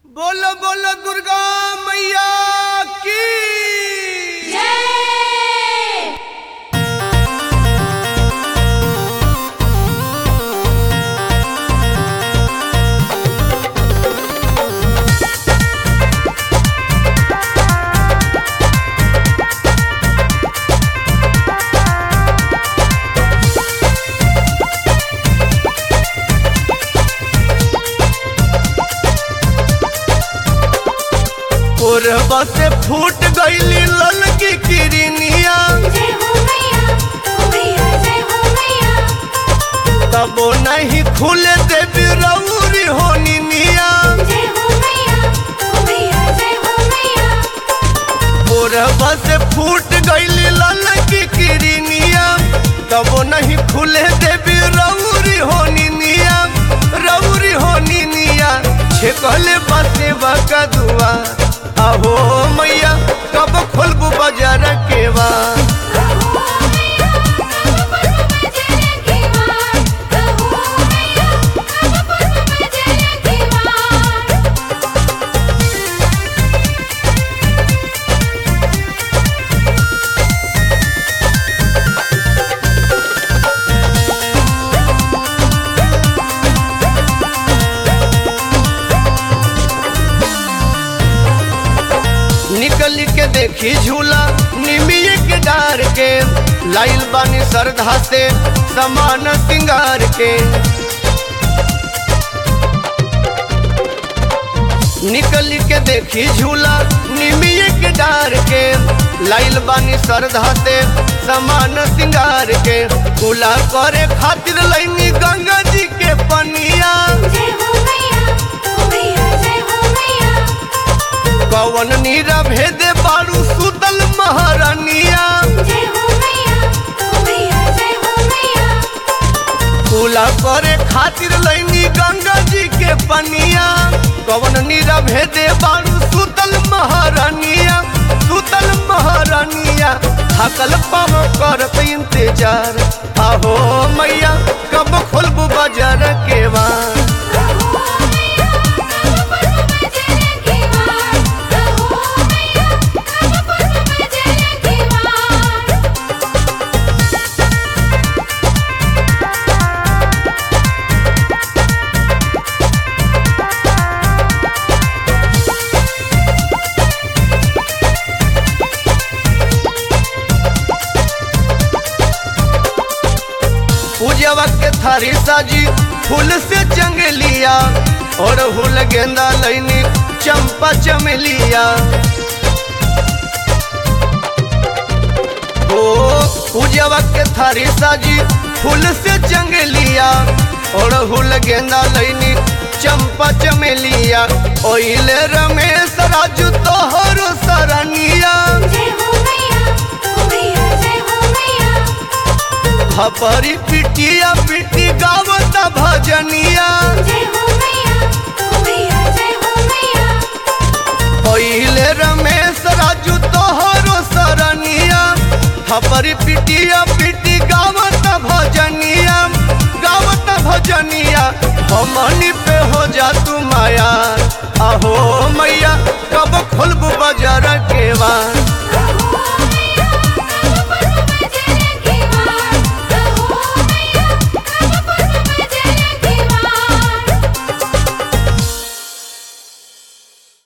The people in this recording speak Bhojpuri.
बोलो बोलो दुर्गा मैया की कोरबा से फूट गईली ललकी किरनिया जय हो मैया हो मैया जय हो मैया तबो नहीं खुले देवी रौरी होनी निया जय हो मैया हो मैया जय हो मैया कोरबा से फूट गईली ललकी किरनिया तबो नहीं खुले देवी रौरी होनी निया रौरी होनी निया छेकले बासे बका दुआ आहो मैया कब खोलबू बाजार के बा कहो मैया कब पुरब जय की मां कहो मैया कब पुरब जय की मां निकल के देखी झूला निमिये के डार के लाइल बानी श्रद्धा से समान सिंगार के निकल के देखी झूला निमिये के डार के लाइल बानी श्रद्धा से समान सिंगार के कुला करे खातिर लैनी गंगा जी के पनिया जय हो मैया हो मैया जय हो मैया कवन नीरा भेदे बारू सुतल महारानिया जय हो मैया हो मैया जय हो मैया पूला करे खातिर लैनी गंगा जी के पनिया कवन नीरा भेदे बारू सुतल महारानिया सुतल महारानिया थकल पाव करत इंतजार आहो मैया कब खोलबू बाजार के बार कहो मैया कब पुरब जय की मां कहो मैया कब पुरब जय की मां पूजवा के थारी साजी फूल से चंगलिया और हुल गेंदा लैनी चंपा चमेलिया ओ पूजवा के थारी साजी फूल से चंगलिया और हुल गेंदा लैनी चंपा चमेलिया ओइले रमेश राजू तोहर सरनिया जय हो मैया हो मैया जय हो मैया हपरी पिटिया पिटी गावत भजनिया जय हो मैया हो मैया जय हो मैया पहिले रमेश राजू तोहरो सरनिया हपरी पिटिया पिटी गावत भजनिया गावत भजनिया हमनी पे हो जा तू माया आहो